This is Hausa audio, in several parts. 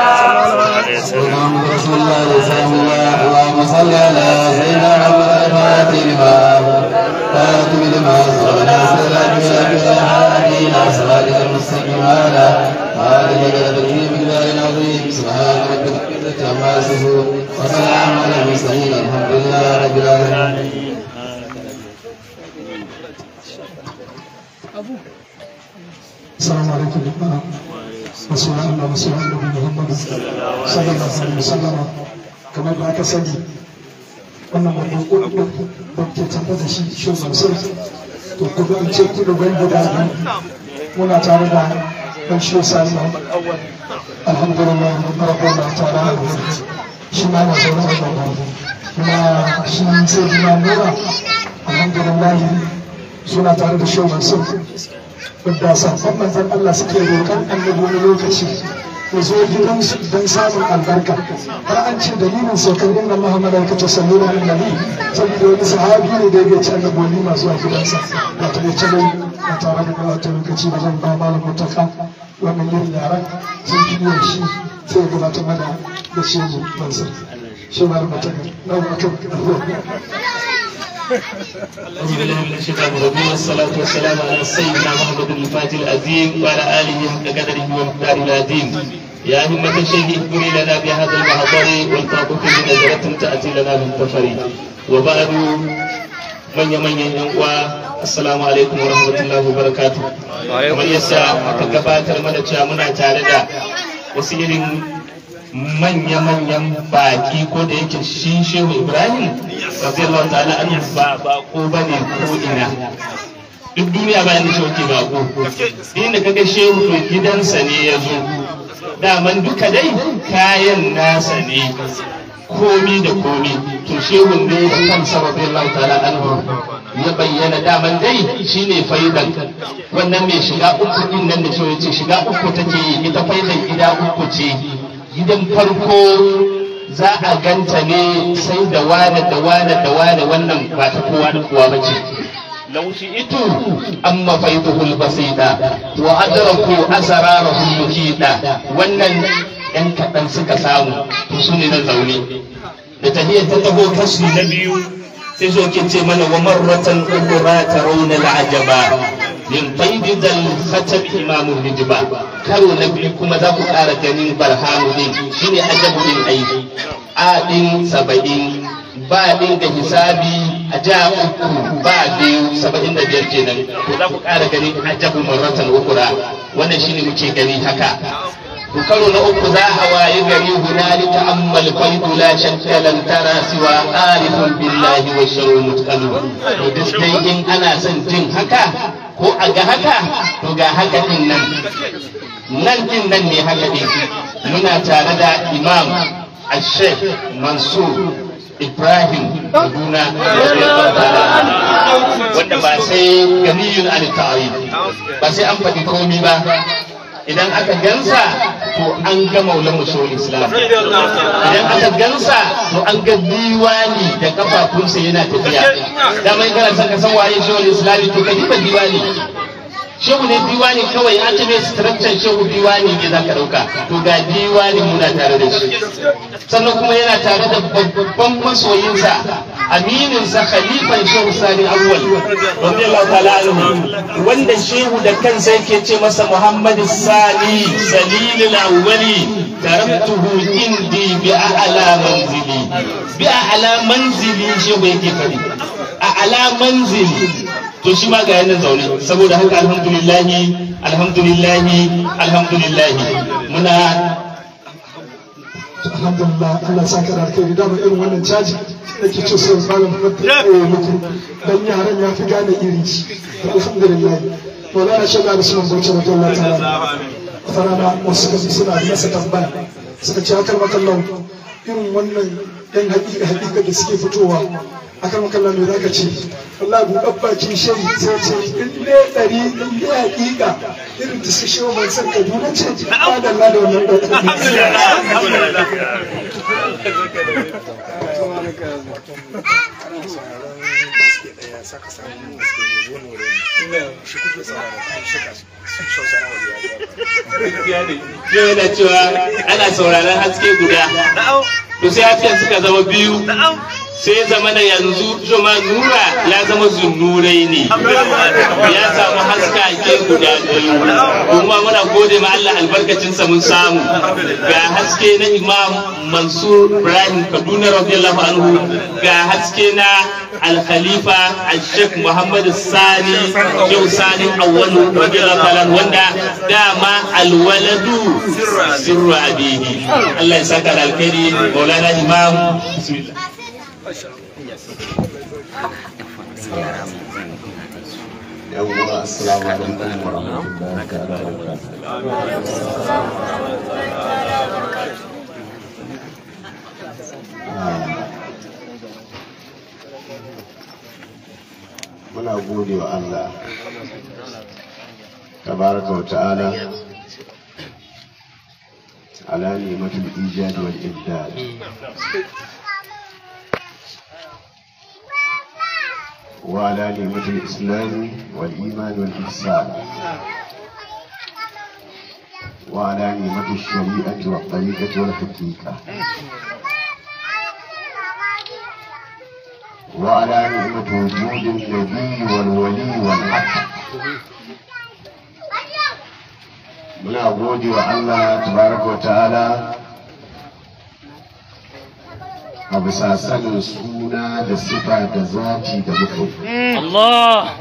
محمد رسول الله سلام الله اللهم صل على سيدنا محمد الفاتح لما فاتم لما صلى سلام الهادي الى صراطك المستقيم على آله وصحبه بجلال عظيم سبحان ربك رب العزة عما يصفون وسلام على المرسلين الحمد لله رب العالمين السلام عليكم رسول الله رسول الله محمد صلى الله عليه وسلم kamar da aka sani wannan babban kudin da ke tafi da shi shugaban sarki to kuma in ce kudin ban guda biyu muna tare da ɗan shi sani muhammad awwal alhamdulillah rabbi na tare da mu shi ma na zaune a gaba kuma shi sai dina nura alhamdulillah suna tare da shugaban sarki wadda sabon manzan Allah suke roƙon annabi wani lokaci ya zo gidansu don samun albarka har an ce dalilin saukar inna Muhammad ka ta sallu da annabi saboda wani sahabi ne da ya ce annabi wani masu a gidansa ba ta ce dai ba tare da gabatar lokaci ba zan ba malam mutaka wannan yin yaran sun fi yin shi sai ya gabatar mana da shi mu mansur shi malam mutaka na wata أعوذ بالله من الشيطان الرجيم والصلاة والسلام على سيدنا محمد الفاتح العظيم وعلى آله وقدره ومقداره العظيم يا همة الشيخ اذكري لنا بهذا المحضر والتعطف بنظرة تأتي لنا من تفري وبعد من يمن ينقوى السلام عليكم ورحمة الله وبركاته kamar yasa aka gabatar mana cewa muna tare da wasu irin manya-manyan baki ko da yake shi shehu ibrahim radiyallahu ta'ala an ba bako bane ko ina duk duniya bayan da shehu ke bako inda kaga shehu to gidansa ne ya zo daman duka dai kayan nasa ne komi da komi to shehun ne da kansa radiyallahu ta'ala anhu ya bayyana daman dai shine faidan wannan mai shiga uku din nan da shehu ya ce shiga uku take yi ita faidan gida uku ce gidan farko za a ganta ne sai da wane da wane da wane wannan ba ta kowa da kowa ba ce laushi itu an mafaituhul basida wa adraku asrarahul mukida wannan yan kaɗan suka samu to su ne na zaune da tahiyar ta taho kashi na biyu sai zo ke ce mana wa marratan ukura tarawna al'ajaba min faidi dal khatab imamu hijba karo na biyu kuma za ku ƙara ganin barhamu din shine ajabu din aiki a din saba'in ba din da hisabi a ja uku ba biyu saba'in da biyar kenan to za ku ƙara ganin ajabu marratan ukura wannan shine muke gani haka to karo na uku za a waye gari hunalika ammal faidu la shakka lan tara siwa arifun billahi wa sharru mutqalu to duk dai in ana son jin haka ko a ga haka to ga haka din nan nan din nan ne haka din muna tare da imam al-sheikh mansur ibrahim kaduna wanda ba sai ganiyun al-ta'arif ba sai an faɗi komi ba idan aka gansa to an ga maulan musulun islam idan aka gansa to an ga diwani da kafafunsa yana tafiya da mai kana san ka san waye shehul islami to ka diba diwani shehu ne diwani kawai an ce mai structure shehu diwani ne zaka dauka to ga diwani muna tare da shi sannan kuma yana tare da babban masoyinsa amininsa khalifan shehu sani awwal radiyallahu ta'ala anhu wanda shehu da kansa yake ce masa muhammad sani salilul awwali taraktuhu indi bi a'la manzili bi a'la manzili shehu yake fadi a'la manzili to shi ma ga yanan zaune saboda haka alhamdulillahi alhamdulillahi alhamdulillahi muna alhamdulillah Allah saka da alkhairi da ba irin wannan caji da ke ce sai malam fata ko muku dan yaran ya fi gane iri ci alhamdulillah Maulana Sheikh Usman Bauchi radiyallahu ta'ala farana wasu kaji suna masa tambaya suka ce akar makallau irin wannan yan hakika hakika da suke fitowa akan makallau me zaka ce wallahi buɗar bakin shari sai ce in ne ɗari in ne hakika irin da su shewa mai san kaduna ce ba da Allah da wannan yana cewa ana ana sauraron haske guda to sai hasken suka zama biyu sai zama da yanzu zuma nura ya zama zunnurai ne ya samu haska ke guda biyu kuma muna gode ma Allah albarkacinsa mun samu ga haske na imam mansur ibrahim kaduna radiyallahu anhu ga haske na al-khalifa al-sheikh muhammad sani yau sani awwalu radiyallahu ta'ala wanda dama alwaladu sirru abihi Allah ya saka da alkhairi maulana imam bismillah yawwa assalamu alaikum wa rahmatullahi ta'ala wa muna gode wa Allah tabaraka wa ta'ala ala ni'matul ijad wal ibdad وعلى نعمة الإسلام والإيمان والإحسان وعلى نعمة الشريعة والطريقة والحقيقة وعلى نعمة وجود النبي والولي والحق muna gode wa Allah tabaraka wa ta'ala a bisa sanin suna da sifa da zati da muka yi. Allah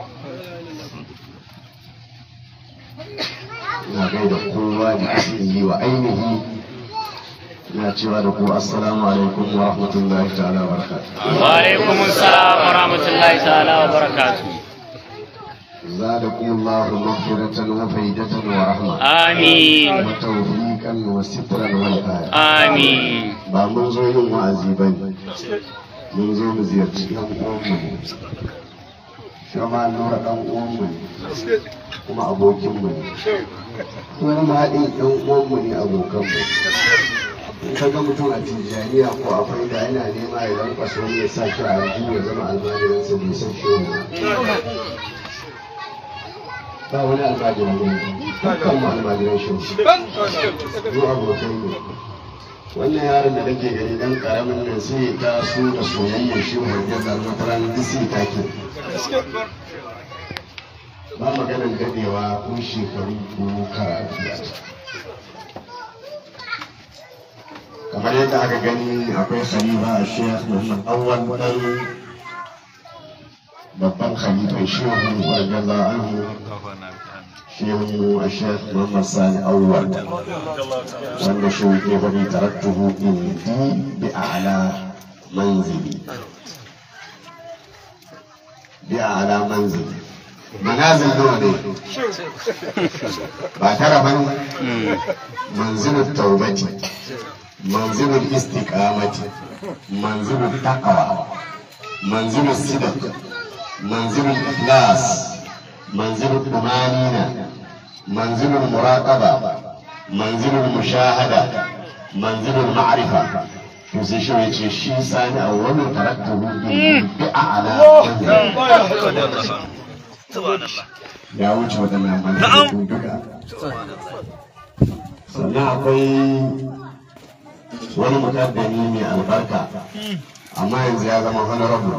Ina gaida kowa da asiri wa ainihi ina cewa da ku assalamu alaikum wa rahmatullahi ta'ala wa barakatuh. wa alaikum assalam wa rahmatullahi ta'ala wa barakatuh زادكم الله مغفرة وفيدة ورحمة amin وتوفيقا وسترا والآية amin ba mun zo yin wa'azi ba ne mun zo mu ziyarci ɗan uwanmu ne shama nura ɗan uwanmu ne kuma abokinmu ne kuma ma haɗin ɗan uwanmu ne abokanmu in ka ga mutum a tijjaniya ko a faida yana nema ya lankwasa wani ya sa shi a aljihu ya zama almajiransa bai san shi wani ba wani almajiran ne dukkan mu almajiran shi mu abokai ne wannan yaron da nake gani dan karamin nan sai ya taso da soyayyar shi wajen da wata ranar duk sai take ba maganar dadewa ko shekaru ko karatu kamar yadda aka gani akwai khalifa a shekh muhammad awwal dan babban khalifan shehu radiyallahu anhu shehu a shekh muhammad sani awwal wanda shi ke faɗi taraktuhu indi bi a'la manzili bi a'la manzili manazil nawa ne ba tara ba manzilul taubati manzilul istiqamati manzilul taqwa manzilul sidq manzilul ikhlas manzilul tumanina manzilul muraqaba manzilul mushahada manzilul ma'rifa to sai shi ya ce shi sani a wannan taraktuhu bi a'la ya wuce waɗannan manzilin duka sannan akwai wani mukaddami mai albarka amma yanzu ya zama honorable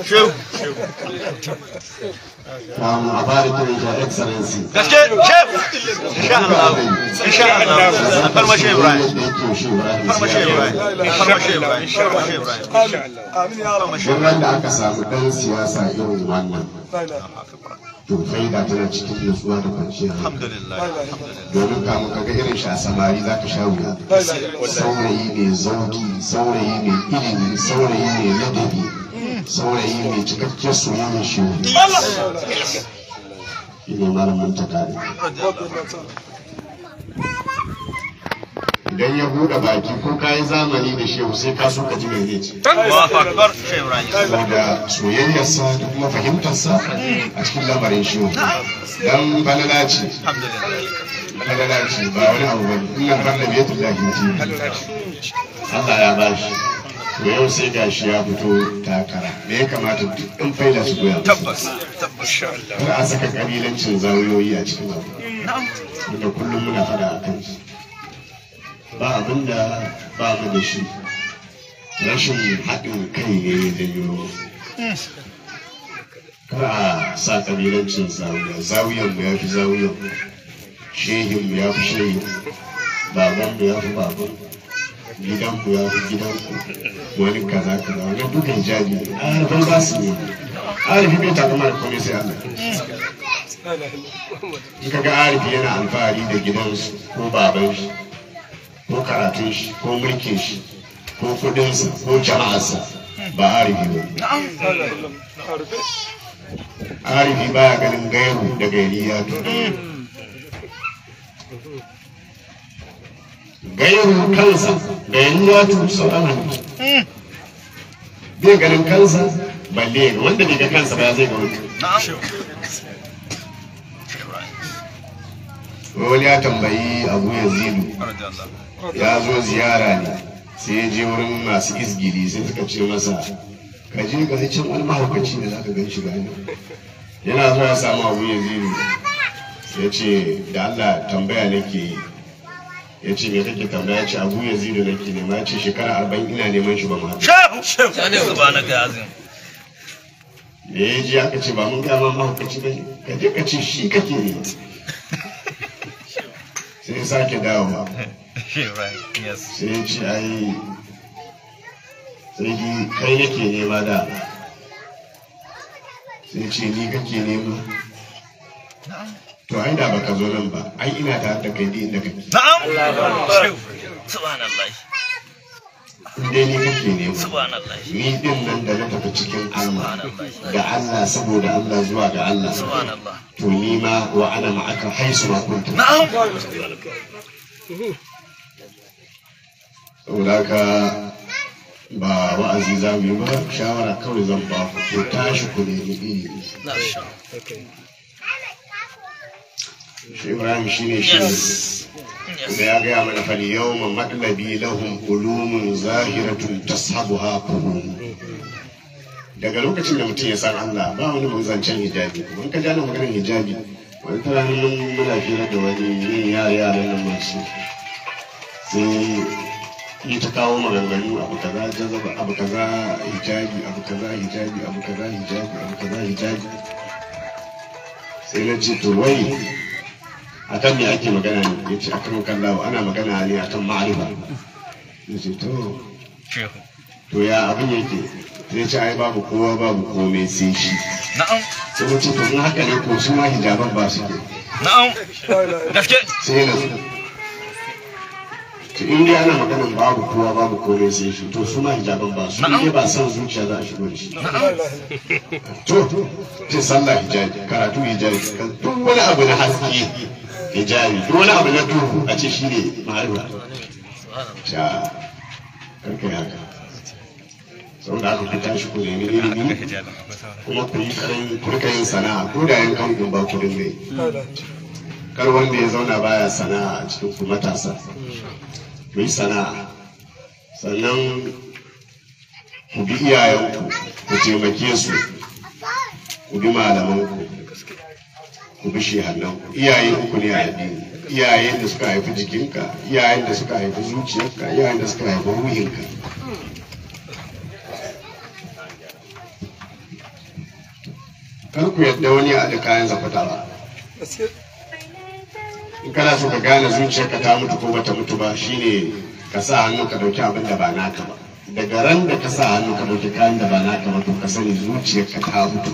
kamun a fara kiran shi excellency gaske chef insha Allah insha Allah farmashe Ibrahim farmashe Ibrahim farmashe Ibrahim farmashe Ibrahim Duk ran da aka samu ɗan siyasa irin wannan to faida tana cikin nutsuwa da kwanciyar hankali alhamdulillah alhamdulillah domin kamun kaga irin shi a samari za ka sha wuya saurayi mai zauki saurayi mai ilimi saurayi mai ladabi saurayi mai cikakken soyayyar shi ne malamin ta kare idan ya buɗe baki ko ka yi zamani da shehu sai ka so ka ji mai zai ce Allahu akbar Sheikh Ibrahim saboda soyayyarsa da kuma fahimtarsa a cikin lamarin shehu dan balala ce alhamdulillah balala ce ba wani abu bane inna falla bi yadillahi mutim Allah ya bashi to yau sai gashi ya fito takara me ya kamata duk ɗan faida su goya masa tabbas tabbas kar a saka kabilancin zawiyoyi a cikin abu wanda kullum muna fada a kan shi ba abin da ba mu da shi rashin haɗin kai ne ya janyo kar a sa ƙabilancin zawiya zawiyan mu ya fi zawiyan mu shehin mu ya fi shehin baban mu ya fi baban gidan mu ya fi gidan ku wani kaza kaza wani dukan jabi ne a harfan ba su ne arifi bai takama da komai sai Allah in ka ga arifi yana alfahari da gidansu ko baban shi ko karatun shi ko mulkin shi ko kudinsa ko jama'arsa ba arifi ba arifi baya ganin gairu da gairiya gairu kansa da yanzu tu sauran hannu bai ganin kansa balle ga wanda bai ga kansa ba zai ga wani wani ya tambayi abu yazidu ya zo ziyara ne sai ya je wurin masu izgili sai suka ce masa ka je ga can wani mahaukaci da zaka gan shi gani yana zuwa ya samu abu yazidu ya ce da Allah tambaya nake yi ya ce me kake tambaya ya ce abu yazidu nake nema ya ce shekara arba'in ina neman shi ba mu haɗu shehu shehu subhanaka azim da ya ji aka ce ba mun gama mahaukaci ba ne ka je ka ce shi kake ne sai ya sake dawowa right yes sai ya ce ai sai di kai nake nema da sai ya ce ni kake nema to ai da baka zo nan ba ai ina tare da kai duk inda kake na'am shehu subhanallah in dai ni kake nema subhanallah ni din nan da na tafi cikin Allah ga Allah saboda Allah zuwa ga Allah subhanallah to ni ma wa ana ma'aka haisu ma kunta na'am saboda haka ba wa'azi za mu yi ba shawara kawai zan ba ku ku tashi ku nemi ilimi shi ibrahim shi ne shi da ya gaya mana fali yau ma maɗalabi lahum ulumun zahiratun tashabuha fuhum daga lokacin da mutum ya san Allah ba wani mun zancen hijabi mun ka jana maganar hijabi wani tara mun muna fira da wani yin yara yara nan masu sai yi ta kawo maganganu abu kaza jazaba abu kaza hijabi abu kaza hijabi abu kaza hijabi abu kaza hijabi sai na ce to wai akan me ake magana ne ya ce akan kallawa ana magana ne akan ma'arifa na ce to shehu to ya abin yake sai ce ai babu kowa babu komai sai shi na'am sai na ce to in haka ne ko su ma hijaban ba su ke na'am gaske sai na to in dai ana maganan babu kowa babu komai sai shi to su ma hijaban ba su in dai ba san zuciya za a shigo da shi to ce sallah hijabi karatu hijabi duk wani abu na haske hijabi duk wani abu na duhu a ce shi ne ma'arifa sha karkai haka sau da aka fi tashi ku nemi ilimi kuma ku yi karin kurka yin sana'a ko da yan kan ba ku dinga yi kar wanda ya zauna baya sana'a a cikin ku matasa ku yi sana'a sannan ku bi iyayenku ku taimake su ku bi malamanku ku bi shehannanku iyaye uku ne a addini iyayen da suka haifi jikinka iyayen da suka haifi zuciyarka iyayen da suka haifi ruhinka kar ku yadda wani ya da kayan zafata ba in kana so ka gane zuciyarka ta mutu ko bata mutu ba shine ka sa hannu ka dauki abin da ba naka ba daga ran da ka sa hannu ka dauki kayan da ba naka ba to ka sani zuciyarka ta mutu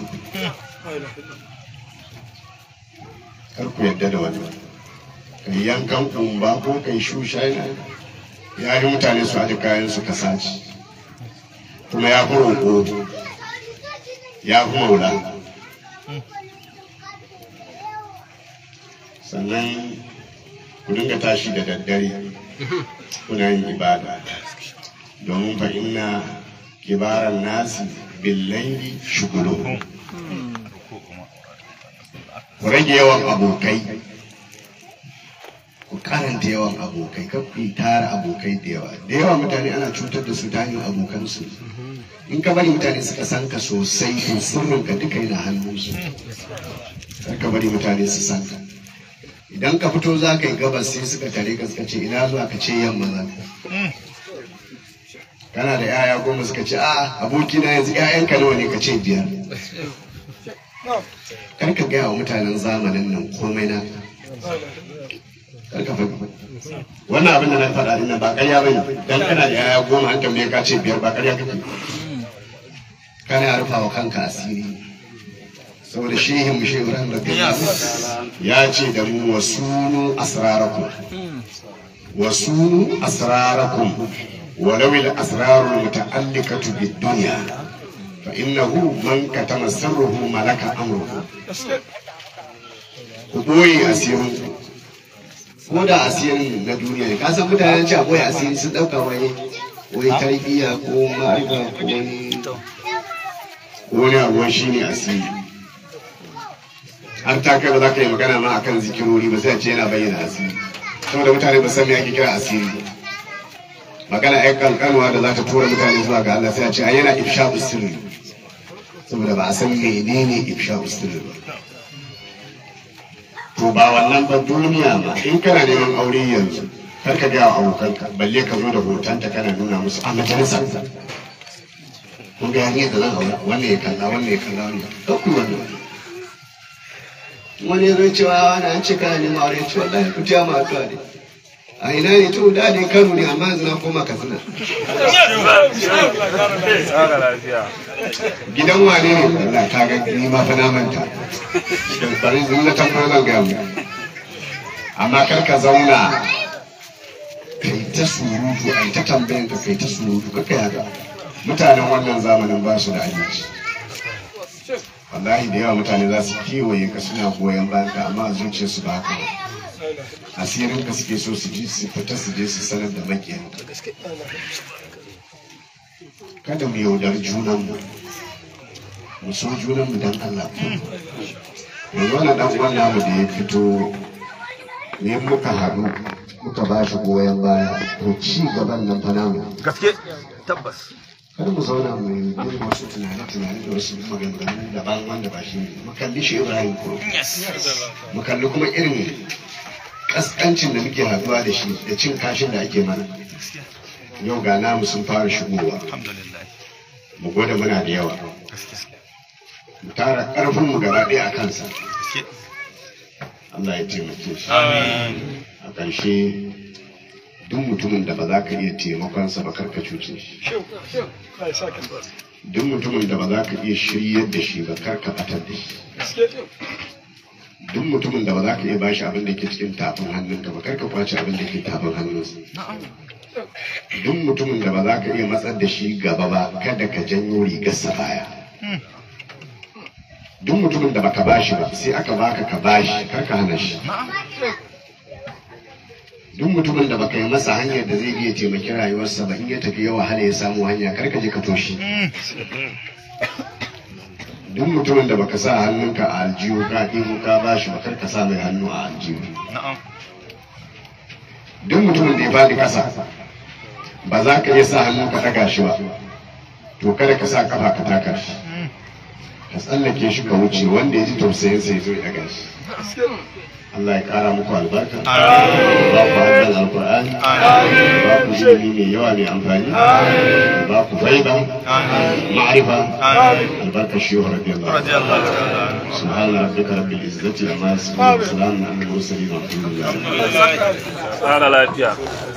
kar ku yadda da wani kai yankan kumba ko kai shushaina ya yi mutane su aji kayan su ka sace kuma ya fi roƙo ya fi maula sannan ku dinga tashi da daddare kuna yin ibada domin fa inna kibaran nasi billahi shugulu ku rage yawan abokai ku karanta yawan abokai kar ku yi tara abokai da yawa da yawa mutane ana cutar da su ta hanyar abokansu in ka bari mutane suka san ka sosai to sirrinka duka yana hannunsu kar ka bari mutane su san ka idan ka fito za ka yi gabas sai suka tare ka suka ce ina zuwa ka ce yamma za ka kana da yaya goma suka ce a abokina yanzu yayanka nawa ne ka ce biyar kar ka gaya wa mutanen zamanin nan komai na kar ka faɗi wannan abin da na faɗa dinnan ba ƙarya bane dan kana da yaya goma an tambaye ka ce biyar ba ƙarya kake kana rufa wa kanka asiri saboda shehin mu shehu ran ya ce da mu wasunu asrarakum wasunu asrarakum ولو الأسرار المتعلقة بالدنيا فإنه من كتم سره ملك أمره ku ɓoye asirin ko da asirin na duniya ne kasan mutanen ci a ɓoye asiri sun ɗauka wani wani tarbiyya ko ma'arifa ko wani wani abuwa shi ne asiri har ta kai ba za ka yi magana ma akan zikirori ba sai a ce yana bayyana asiri saboda mutane ba san me ake kira asiri magana ai kankanuwa da za ta tura mutane zuwa ga Allah sai a ce ai yana ifsha sirri saboda ba a san menene ifsha sirri ba to ba wannan ba duniya ba in kana neman aure yanzu kar ka gaya wa abokanka balle ka zo da hotonta kana nuna musu a majalisa kun ga hanyar da zan aura wannan ya kalla wannan ya kalla wannan ɗauku wannan wani ya zo cewa wani an ce kana neman aure ce wallahi ku tiya ma addu'a ne a ina ne to da ne kano ne amma yanzu na koma katsina gidan wane ne Allah ta ga ni ma fa na manta bari zan na tambayar zan ga mu amma kar ka zauna kai ta surutu ai ta tambayan ka kai ta surutu ka kai haka mutanen wannan zamanin ba su da aminci wallahi da yawa mutane za su kewaye ka suna goyon bayan ka amma a zuciyarsu ba haka ba asirin ka suke so su ji su fita su je su sanar da makiyan kada mu yaudar junanmu mu so junanmu don Allah yanzu wani dan uwan namu da ya fito ne muka haɗu muka ba shi goyon baya to ci gaban nan fa namu gaske tabbas kar mu zauna mu yi wasu tunane-tunane da wasu maganganu daban wanda ba shi ne mu kalli shi Ibrahim ko mu kalli kuma irin kaskancin da muke haduwa da shi da cin kashin da ake mana yau ga namu sun fara shigowa mu gwada muna da yawa mu tara karfin mu gaba ɗaya a kansa Allah ya taimake shi a ƙarshe duk mutumin da ba za ka iya taimakonsa ba karka cuce shi duk mutumin da ba za ka iya shiryar da shi ba karka batar da shi duk mutumin da ba za ka iya bashi abin da ke cikin tafin hannunka ba karka kwace abin da ke tafin hannunsa duk mutumin da ba za ka iya matsar da shi gaba ba kada ka janyo rigarsa baya duk mutumin da baka bashi ba sai aka baka ka bashi karka hana shi duk mutumin da baka yi masa hanyar da zai iya taimaki rayuwarsa ba in ya tafi yawa hana ya samu hanya karka je ka toshe duk mutumin da baka sa hannunka a aljihu ka ɗigo ka ba shi bakar ka sa mai hannu a aljihu duk mutumin da ya faɗi ƙasa ba za ka iya sa hannu ka ɗaga shi ba to kada ka sa kafa ka taka shi ka tsallake shi ka wuce wanda ya ji tausayin sai zo ya ɗaga shi Allah ya kara muku albarka ba ku haddan alkur'ani ba ku ilimi mai yawa mai amfani ba ku faiba ma'arifa albarka shi wa radiyallahu subhana rabbika rabbil izzati amma yasifun wa salamun alal mursalin walhamdulillah Tsara lafiya.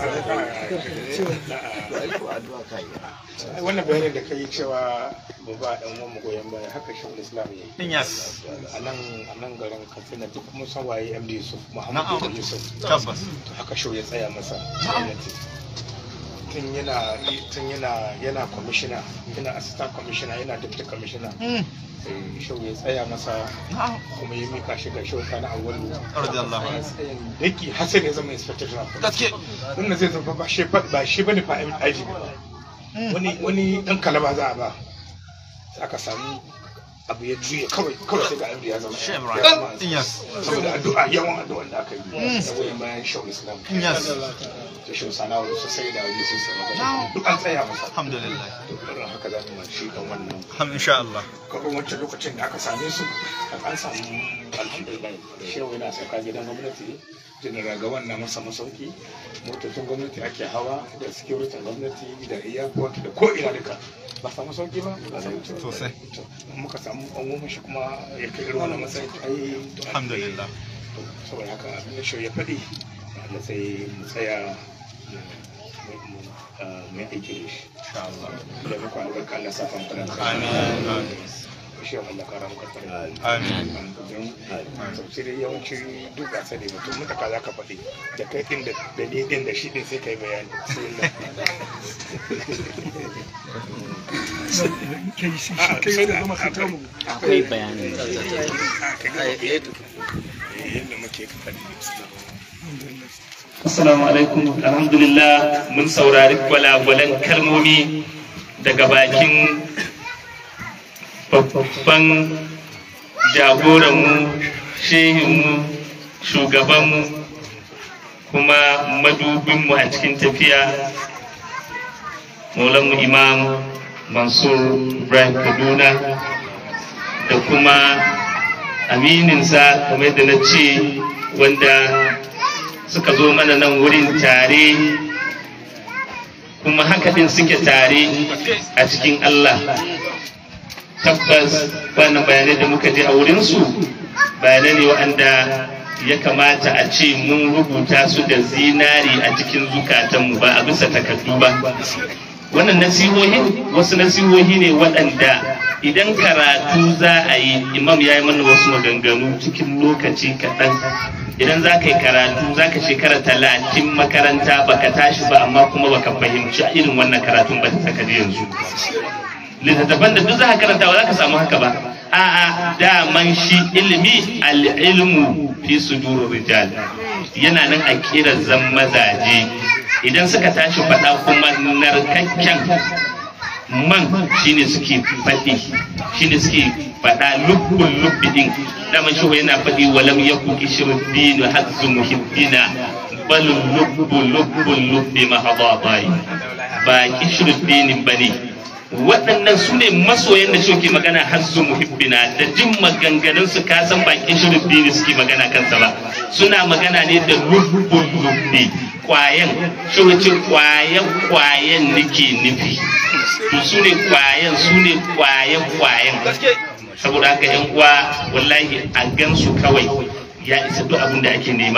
wannan bayanin da kai cewa mu ba dan uwan mu goyon baya haka shi islam ya yi yes a nan a nan garin katsina duk mun san waye md yusuf Na'am. muhammadu yusuf tabbas to haka shau ya tsaya masa gwamnati tun yana tun yana yana commissioner yana assistant commissioner yana deputy commissioner sai shau ya tsaya masa kuma ya mika shi ga shau kana awwalu radiyallahu anhu tsayin daki hasan ya zama inspector general gaske wannan zai zama ba shi ba shi bane fa IG wani wani dan kalaba za a ba sai aka samu abu ya juya kawai kawai sai ga abin ya zama Shehu ya Ibrahim. zama- Yes. saboda addu'a yawan addu'an da aka yi da goyon bayan shehu islam Yes. da shehu sanawa su sai da wajen sun sama duk an tsaya masa Alhamdulillah. to irin haka za mu shi kan wannan Ham insha Allah. kawai wancan lokacin da aka same su a an samu alhamdulillah shehu yana sauka gidan gwamnati general ga wannan masa masauki motocin gwamnati ake hawa da security gwamnati da airport da ko ina duka ba samu sauki ba Sosai. To, muka samu umumin shi kuma ya kai irin wannan matsayi ai to Alhamdulillah. to, saboda haka abin da shehu ya faɗi Allah sai mu tsaya mu- mu ah, mu yi aiki da shi Insha Allah. da muku albarka Allah sa fa mu kana Amin. Amin. shi Allah kara muka tsare Amin. don tafsiri yawanci duk ba sani ba to mutaka za ka faɗi da kai ɗin da da ni ɗin da shi ɗin sai kai bayani Bismillah. akwai bayani Ah, kai ka faɗi yadda muke ka faɗi Assalamu alaikum alhamdulillah mun saurari gwalagwalan kalmomi daga bakin babban jagoranmu shehinmu shugabanmu kuma madubinmu a cikin tafiya maulanmu imam mansur ibrahim kaduna da kuma amininsa kamar da na ce wanda suka zo mana nan wurin tare kuma haka din suke tare a cikin Allah tabbas wannan bayanai da muka je a wurinsu bayanai ne waɗanda ya kamata a ce mun rubuta su da zinari a cikin zukatanmu ba a bisa takardu ba wannan nasihohin wasu nasihohi ne waɗanda idan karatu za a yi imam ya yi mana wasu maganganu cikin lokaci kaɗan idan za ka yi karatu za ka shekara talatin makaranta baka tashi ba amma kuma baka fahimci irin wannan karatun ba ta saka yanzu littattafan da duk za ka karanta ba za ka samu haka ba a'a daman shi ilimi al-ilmu fi sudurir rijal yana nan a kirazan mazaje idan suka tashi faɗa kuma narkakken man shine suke faɗi shine suke faɗa lubbun lubbi din dama shi yana faɗi walam yaku kishirin dinu hazzu muhibbina bal lubbu lubbun lubbi mahadabai ba kishirin dinin bane waɗannan su ne masoyan da suke magana hazzu muhibbina da jin maganganun su ka san ba kishirin dini suke magana kansa ba suna magana ne da lubbun lubbi kwayan shi wace kwayan kwayan nake nufi to su ne kwayan su ne kwayan kwayan saboda haka yan uwa wallahi a gansu kawai ya isa duk abin da ake nema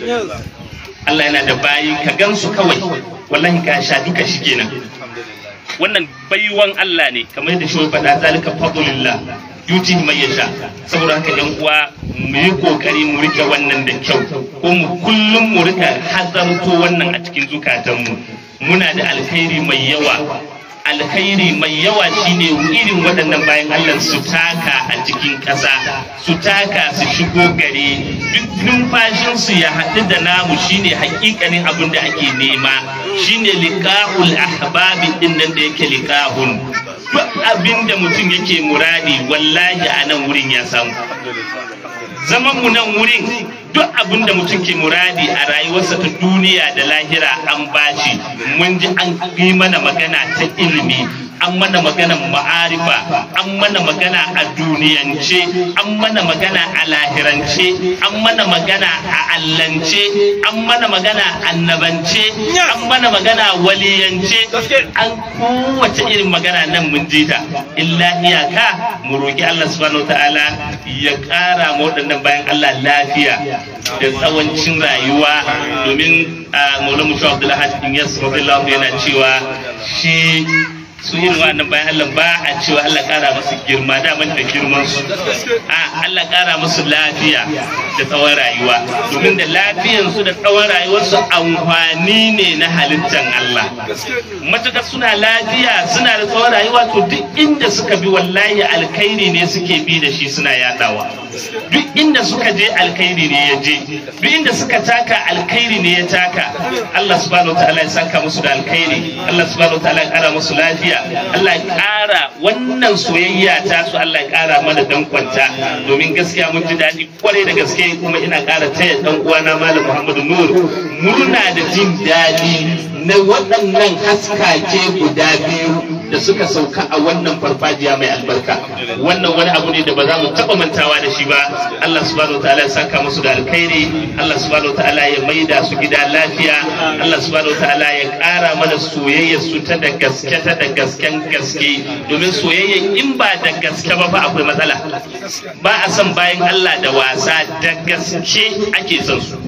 Allah yana da bayi ka gansu kawai wallahi ka sha duka shi kenan wannan baiwan Allah ne kamar yadda shi faɗa zalika fadlullah yuti mai yasha saboda haka yan uwa mu yi kokari mu rike wannan da kyau ko mu kullum mu rika hazarto wannan a cikin zukatanmu muna da alkhairi mai yawa alkhairi mai yawa shine irin waɗannan bayan Allah su taka a cikin ƙasa su taka su shigo gare duk numfashinsu ya haɗu da namu shine hakikanin abin da ake nema shine liqa'ul ahbabi din nan da yake liqa'un duk abin da mutum yake muradi wallahi a nan wurin ya samu zaman mu nan wurin duk abin da mutum ke muradi a rayuwarsa ta duniya da lahira an bashi mun ji an yi mana magana ta ilimi an mana magana ma'arifa an mana magana a duniyance an mana magana a lahirance an mana magana a allance an mana magana a annabance an mana magana waliyance an kowace irin magana nan mun ji ta illa iyaka mu roki Allah subhanahu ta'ala ya ƙara ma waɗannan bayan Allah lafiya da tsawancin rayuwa domin a maulamu shi abdullahi bin yas radiyallahu yana cewa shi su irin wannan bayan Allah ba a cewa Allah kara musu girma daman da girman su a Allah kara musu lafiya da tsawon rayuwa domin da lafiyan su da tsawon rayuwar su amfani ne na halittan Allah matukar suna lafiya suna da tsawon rayuwa to duk inda suka bi wallahi alkhairi ne suke bi da shi suna yadawa duk inda suka je alkhairi ne ya je duk inda suka taka alkhairi ne ya taka Allah subhanahu wa ta'ala ya saka musu da alkhairi Allah subhanahu wa ta'ala ya kara musu lafiya lafiya Allah ya ƙara wannan soyayya ta su Allah ya ƙara mana dankwanta domin gaskiya mun ji daɗi kwarai da gaske kuma ina ƙara taya ɗan uwana Malam Muhammadu Nur murna da jin daɗi na waɗannan haskake guda biyu da suka sauka a wannan farfajiya mai albarka wannan wani abu ne da ba za mu taɓa mantawa da shi ba Allah subhanahu ta'ala ya saka musu da alkhairi Allah subhanahu ta'ala ya maida su gida lafiya Allah subhanahu ta'ala ya ƙara mana soyayyar su ta da gaske ta da gasken gaske domin soyayya in ba da gaske ba fa akwai matsala ba a son bayan Allah da wasa da gaske ake son su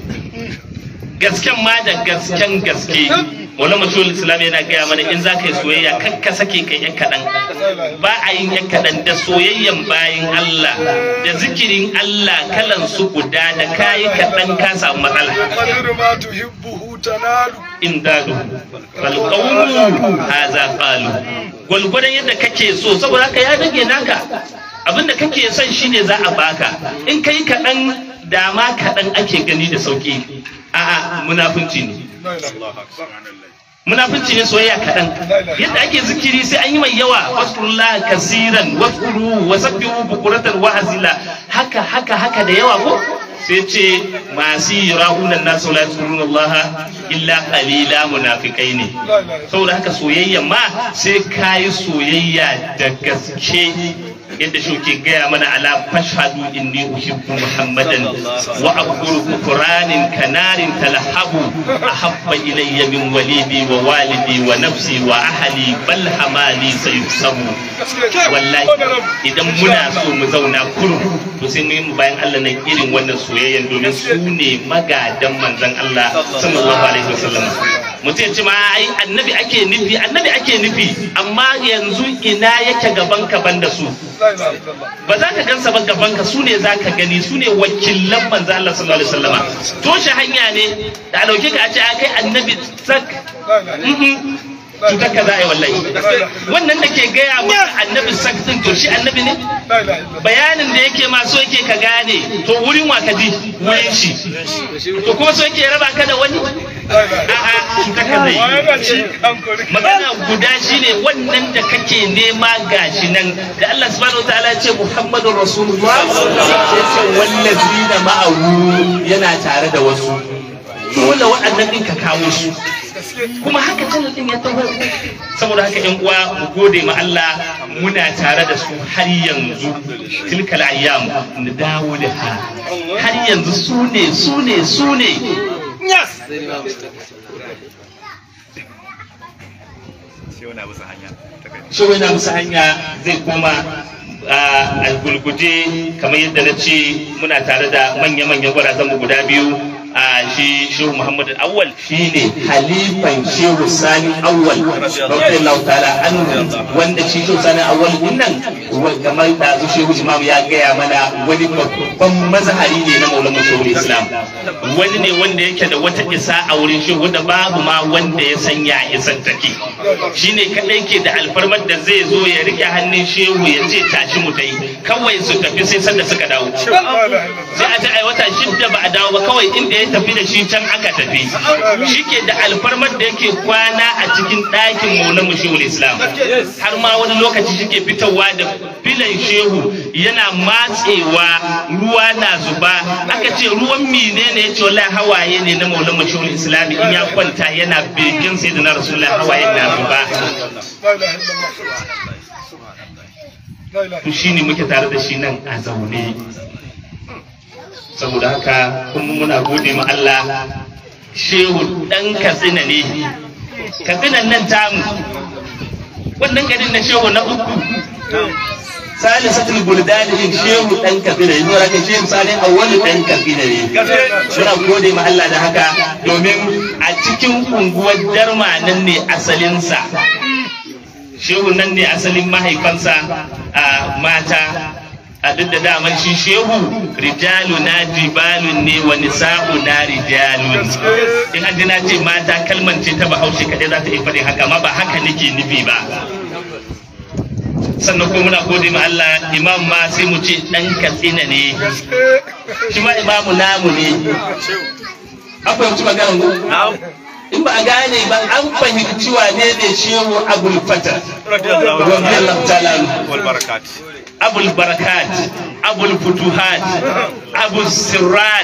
gasken ma da gasken gaske wani mutum islam yana gaya mana in za ka yi soyayya kan ka sake kai yan kaɗan ba a yin yan kaɗan da soyayyan bayan Allah da zikirin Allah kalan su guda da kayi kaɗan ka samu matsala قدر ما تحبه تنال in dadu bal qawlu hadha qalu gwalgwadon yadda kake so saboda haka ya rage naka abinda kake son shine za a baka in kai kaɗan dama kaɗan ake gani da sauki a'a munafunci ne لا اله الا الله munafunci ne soyayya kaɗan yadda ake zikiri sai an yi mai yawa waskurullah kasiran waskuru wa sabbihu bukuratan wa azila haka haka haka da yawa ko sai ce masu yirahuna nasu la yadhkuruna Allah illa qalila munafikai ne saboda haka soyayya ma sai kayi soyayya da gaske yadda shi ke gaya mana ala fashhadu inni uhibbu muhammadan wa aqulu kufranin kanarin talahabu ahabba ilayya min walidi wa walidi wa nafsi wa ahli bal hamali sayusabu wallahi idan muna so mu zauna kurum to sai mu yi mu bayan Allah nan irin wannan soyayyan domin su ne magadan manzon Allah sallallahu alaihi wasallam mutum ya ce ma ai annabi ake nufi annabi ake nufi amma yanzu ina yake gaban ka banda su لا اله الا الله ba za ka gansa ba gaban ka su ne za ka gani su ne wakilan manzo Allah sallallahu alaihi wasallama toshe hanya ne da a dauke ka a ce a kai annabi sak لا اله الا cutar ka za a yi wallahi wannan da ke gaya maka annabi sak din to shi annabi ne لا اله الا الله bayanin da yake ma so yake ka gane to wurin wa ka ji wurin shi to kuma so yake raba ka da wani a'a cutar ka zai yi وانا شي كان كوري magana guda shine wannan da kake nema gashi nan da Allah subhanahu wataala ya ce Muhammadur Rasulullah sai ce wallazina ma'ahu yana tare da wasu dole waɗannan din ka kawo su kuma haka channel din ya taho saboda haka yan uwa mu gode ma Allah muna tare da su har yanzu tilkal ayyam mu dawo da ha har yanzu su ne su ne su ne shi wani musu hanya zai koma a gulguje kamar yadda na ce muna tare da manya-manyan gwarazan mu guda biyu a shi shehu muhammad awwal shi ne halifan shehu sani awwal radiyallahu ta'ala anhu wanda shi shehu sani awwal din nan wa- kamar da su shehu imam ya gaya mana wani babban mazhari ne na maulana shehu islam wani ne wanda yake da wata isa a wurin shehu wanda babu ma wanda ya sanya isan take shine kadai ke da alfarmar da zai zo ya rike hannun shehu ya ce tashi mu dai kawai su tafi sai sanda suka dawo sai a ta ai wata shidda ba a dawo ba kawai inda ya tafi da shi can aka tafi shi ke da alfarmar da yake kwana a cikin ɗakin maulan mu shehu islam har ma wani lokaci shi ke fitowa da filan shehu yana matsewa ruwa na zuba aka ce ruwan mine ne ya ce wallahi hawaye ne na maulan mu shehu islam in ya kwanta yana begen sai da na rasulullahi hawaye na zuba لا اله الا الله لا اله to shine muke tare da shi nan a zaune saboda haka kuma muna gode ma Allah shehu dan katsina ne katsinan nan tamu wannan garin na shehu na uku salisatul buldani din shehu dan katsina ne saboda haka shehu sani awwalu dan katsina ne muna gode ma Allah da haka domin a cikin unguwar darma nan ne asalinsa shehu nan ne asalin mahaifansa a mata a duk da daman shi shehu rijalu na jibalun ne wa nisa'u na rijalun in an ji na ce mata kalman ce ta bahaushe kaɗai za ta iya faɗin haka amma ba haka nake nufi ba sannan kuma muna gode ma Allah imam ma sai mu ce ɗan katsina ne shi ma imamu namu ne akwai mutu magana mu in ba a gane ba an fahimci wane ne shehu abul fata radiyallahu ta'ala anhu. wal barakat abul barakat abul futuhat abul sirrat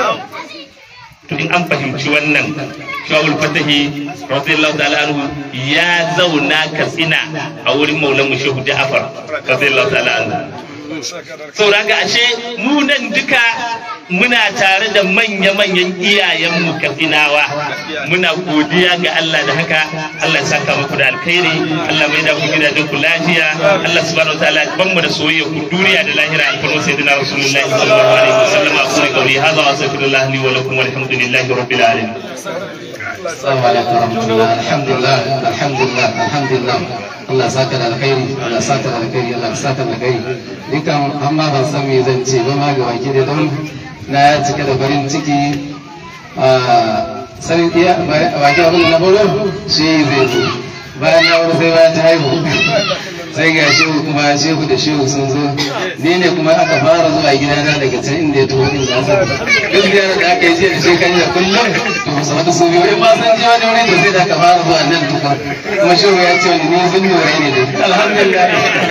to in an fahimci wannan shawul fatahi radiyallahu ta'ala anhu ya zauna katsina a wurin maulan mu shehu ja'far radiyallahu ta'ala anhu saboda haka ashe mu nan duka muna tare da manya-manyan iyayenmu katsinawa muna godiya ga Allah da haka Allah ya saka muku da alkhairi Allah mai da ku gidajen ku lafiya Allah subhanahu wataala ban mu da soyayya ku duniya da lahira a farko sayyidina rasulullahi sallallahu alaihi wasallam a kuma kauli hada wa astaghfirullah li wa lakum walhamdulillahi rabbil alamin Assalamu alaikum warahmatullah alhamdulillah alhamdulillah alhamdulillah Allah saka da alkhairi Allah saka da alkhairi Allah saka da alkhairi dukan amma ban san me zan ce ba ma ga baki da don na cika da farin ciki a sai iya baki abin da na baro shi zai zo bayan na wani sai bayan ta haihu sai ga shehu kuma shehu da shehu sun zo ni ne kuma aka fara zuwa gidana daga can inda ya taho din da asa duk ziyarar da aka yi jiya da shekaru da kullum to musu wata su biyu in ma san je wani wuri da sai da aka fara zuwa nan tukun kuma shehu ya ce wani ni sun nore ne dai alhamdulillah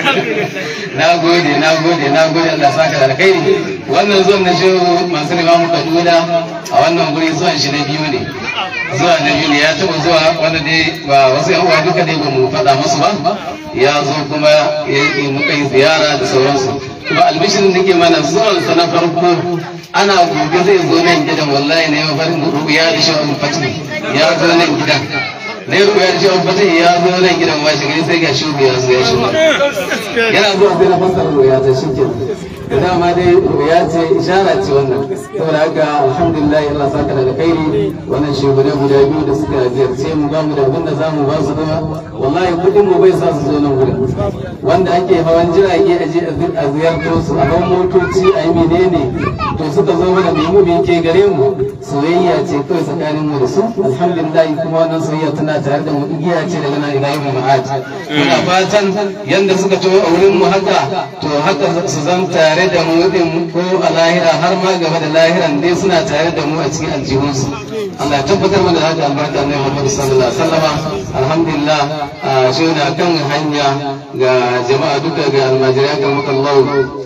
na gode na gode na gode Allah saka da alkhairi wannan zuwan na shehu masu limamu kaduna a wannan guri zuwan shi na biyu ne zuwa na biyu ne ya taɓa zuwa wanda dai ba wasu yan uwa duka dai ba mu faɗa musu ba ya zo kuma ya yi muka yi ziyara da sauransu kuma albishirin da ke mana zuwansa na farko ana gobe zai zo nan gidan wallahi ne mafarin ruya da shawar fatih ya zo nan gidan na yi ruya da shawar fatih ya zo nan gidan ba shi gani sai ga shugu ya zo ya shigo yana zuwa sai na fassara ruya ta shi ke da dama dai ruya ce ishara ce wannan saboda haka alhamdulillah Allah saka da alkhairi wannan shugaba guda biyu da suka ziyarce mu ba mu da abin da za mu ba su kuma wallahi kudin mu bai sa su zo nan wurin wanda ake hawan jirage a je a ziyarto su a hawan motoci a yi menene to suka zo mana mai mu ke gare mu soyayya ce kawai tsakanin mu da su alhamdulillah kuma wannan soyayya tana tare da mu igiya ce daga nan ila yau ma'ad muna fatan yanda suka to a wurin mu haka to haka su zan tare da mu din ko a lahira har ma gaba da lahiran dai suna tare da mu a cikin aljihunsu Allah ya tabbatar mana da haka albarka na Muhammad sallallahu alaihi wasallam alhamdulillah a shi na kan hanya ga jama'a duka ga almajirai ga makallahu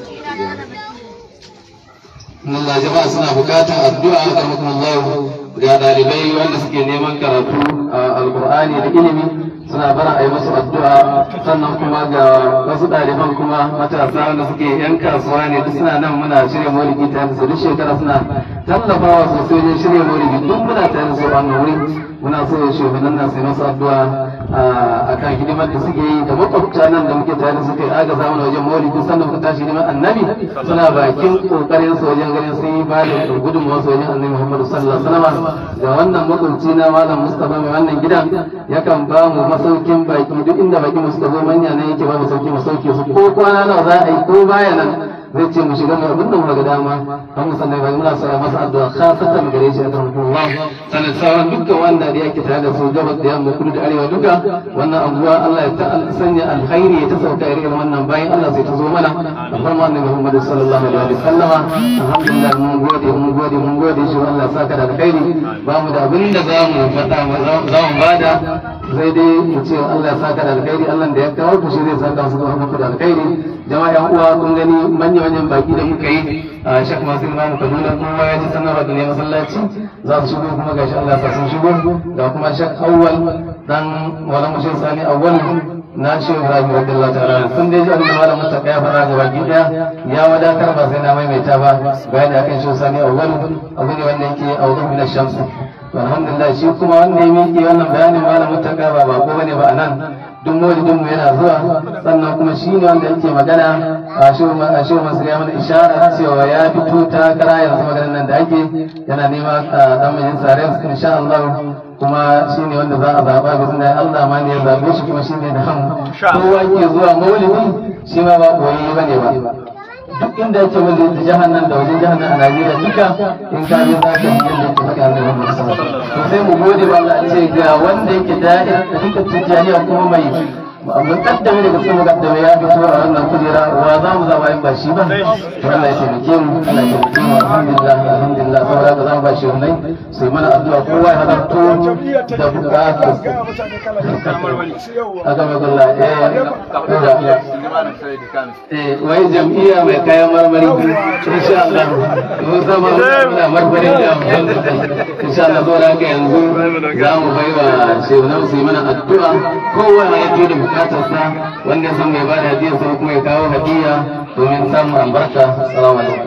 Allah jama'a suna bukatar addu'a ga makallahu ga dalibai wanda suke neman karatu a alqur'ani da ilimi suna bara a yi musu addu'a sannan kuma ga wasu ɗaliban kuma matasa wanda suke yan kasuwa ne duk suna nan muna shirya maulidi tare da su duk shekara suna tallafawa sosai wajen shirya maulidi duk muna tare da su a wannan wuri muna so ya shugaban nan sai masu addu'a a kan hidimar da suke yi da makwabta nan da muke tare da su kai aga zamana wajen maulidi sannan muka tashi hidimar annabi suna bakin kokarin su wajen ganin sun yi ba da gudunmawa su wajen annabi muhammadu sallallahu alaihi wasallam ga wannan makwabci na malam mustapha mai wannan gidan yakan ba mu masaukin baki duk inda baki mu suka zo manya nan yake ba mu sauki mu sauke su ko kwana nawa za a yi ko baya nan zai ce mu shiga mu abin da mu ga dama an mu sannan bai muna so a masa addu'a khasatan gare shi akan Allah sanan sauran dukkan wanda da yake tare da su gabas da yamma kudu da arewa duka wannan abuwa Allah ya ta sanya alkhairi ya ta sauka irin wannan bayan Allah sai ta zo mana da farma annabi Muhammad sallallahu alaihi wa sallam alhamdulillah mun gode mun gode mun gode shi Allah saka da alkhairi ba mu da abin da za mu faɗa za mu bada sai dai mu ce Allah ya saka da alkhairi Allah da ya kawo ku shi zai saka su da muku da alkhairi jama'a yan uwa kun gani manya manyan baki da muka yi a Sheikh Mansur Imam Kaduna kuma ya ji sanarwa da ne masallaci za su shigo kuma gashi Allah ya sun shigo ga kuma Sheikh Awwal dan Maulana Sheikh Sani Awwal na Sheikh Ibrahim radiyallahu ta'ala sun dai ji abin da malamin ta kai fara ga baki daya ya wadatar ba sai na maimaita ba bayani akan Sheikh Sani Awwal abu ne wanda yake awdu min ash-shams alhamdulillah shi kuma wanda ya miƙe wannan bayanin malamin ta ba ba ko bane ba anan duk maulidin mu yana zuwa sannan kuma shi ne wanda yake magana a shi masu ya mana ishara cewa ya fito ta kara yanzu maganar nan da ake yana nema dan majin sare insha Allah kuma shi ne wanda za a zaɓa ga sunan Allah ma ne ya zaɓe shi kuma shi ne da hamu kowa ke zuwa maulidi shi ma ba koyi ba ne ba duk inda yake wanda da jihar nan da wajen jihar nan a Najeriya duka in ka je za ka yi yadda ka haka ne wannan sama to sai mu gode ba Allah ce ga wanda yake da'ir da duka tijaniya kuma mai mun kaddame daga cikin mukaddame ya fito a wannan kujera wa za mu zama in ba shi ba to Allah ya taimake mu Allah ya taimake mu alhamdulillah alhamdulillah saboda haka za mu ba shi hunai sai mana addu'a kowa ya halarto da bukatu aka mai kulla eh wai jam'iyya mai kayan marmari insha Allah mun zama muna marmari da insha Allah saboda haka yanzu za mu bai wa shehunan su yi mana addu'a kowa ya yi da bukatarsa wanda ya san mai ba da hadiyar sa kuma ya kawo hadiya domin samun albarka assalamu alaikum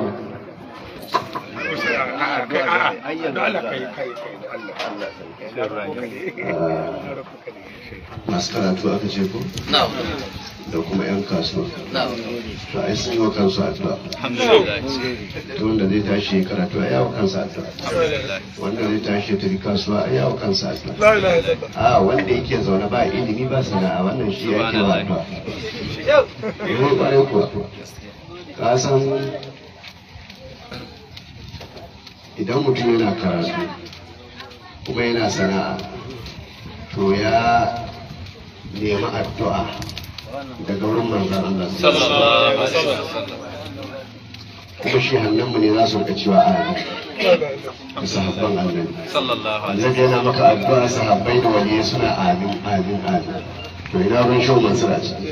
masu karatu aka ce ko da kuma 'yan kasuwa to ai sun yi wa kansu addu'a to wanda zai tashi karatu a yawo kansa addu'a wanda zai tashi ya tafi kasuwa a yawo kansa addu'a a wanda yake zaune ba ilimi ba sana'a wannan shi yake wa addu'a ne kwarai kuwa ka san idan mutum yana karatu kuma yana sana'a to ya nemi addu'a daga wurin manzan Allah kuma shi hannunmu ne za su rika cewa amin da sahabban annabi annabi yana maka addu'a sahabbai da waliyai suna amin amin amin to ina ban shau mansur a ciki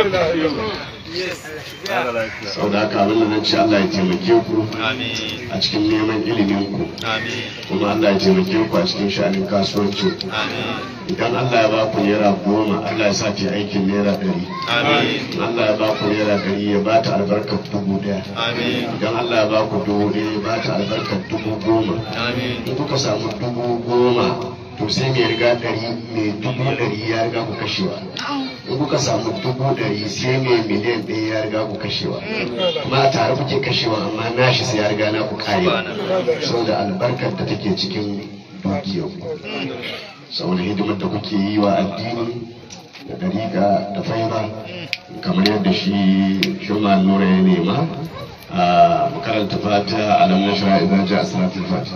sau da haka abin da nan ce Allah ya taimake ku a cikin neman ilimin ku kuma Allah ya taimake ku a cikin sha'anin kasuwancin ku idan Allah ya ba ku naira goma Allah ya sa ta aikin naira ɗari Allah ya ba ku naira ɗari ya ba ta albarkar dubu ɗaya idan Allah ya ba ku dubu ɗaya ya ba ta albarkar dubu goma in kuka samu dubu goma to sai mai riga ɗari mai dubu ɗari ya riga ku kashewa in kuka samu dubu ɗari sai mai miliyan ɗaya ya riga ku kashewa kuma a tare kuke kashewa amma nashi sai ya riga na ku karewa saboda albarkar da take cikin dukiyar ku saboda hidimar da kuke yi wa addini da dariƙa da faira kamar yadda shi shuman nura ya nema a makaranta fata alam na shara idan ja a salatul fata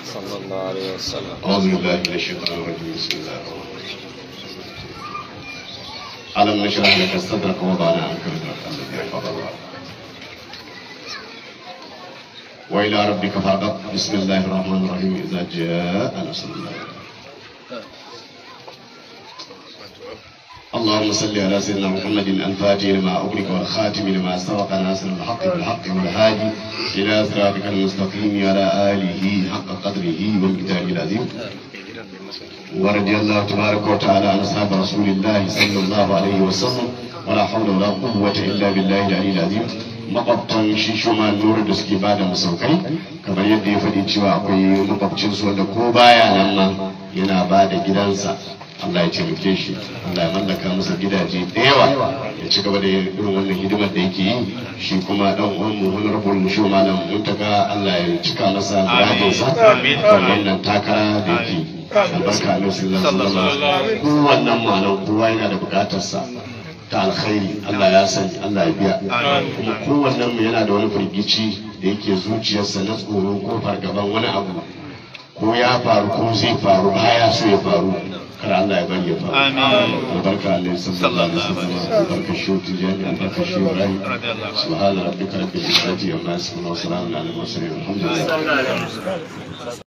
أعوذ بالله من الشيطان الرجيم بسم الله الرحمن الرحيم ألم نشرح لك صدرك ووضعنا عنك وزرك الذي يحفظ الله وإلى ربك فارغب بسم الله الرحمن الرحيم إذا جاء نصر الله اللهم صل على سيدنا محمد الفاتح لما أغلق والخاتم لما سبق ناصر الحق بالحق والهادي إلى صراطك المستقيم على آله حق قدره والكتاب العظيم ورضي الله تبارك وتعالى عن أصحاب رسول الله صلى الله عليه وسلم ولا حول ولا قوة إلا بالله العلي العظيم makwabtan shi shuma nura da suke ba da masaukai kamar yadda ya faɗi cewa akwai makwabcinsu wanda ko baya nan ma yana ba da gidansa Allah ya taimake shi Allah ya mallaka masa gidaje da yawa ya ci gaba da irin wannan hidimar da yake yi shi kuma dan uwan mu honorable shi malam muntaka Allah ya cika masa muradinsa da wannan takara da yake albarka Allah sallallahu alaihi wasallam kowannen malam kowa yana da bukatarsa ta alkhairi Allah ya sani Allah ya biya kuma kowannen mu yana da wani firgici da yake zuciyarsa na tsoro ko fargaban wani abu ko ya faru ko zai faru baya so ya faru kar Allah ya bari ya faru albarka Allah sallallahu alaihi wasallam albarka shi tijani albarka shi ibrahim subhana rabbika rabbil izzati amma yasifun wa salamun alal mursalin alhamdulillah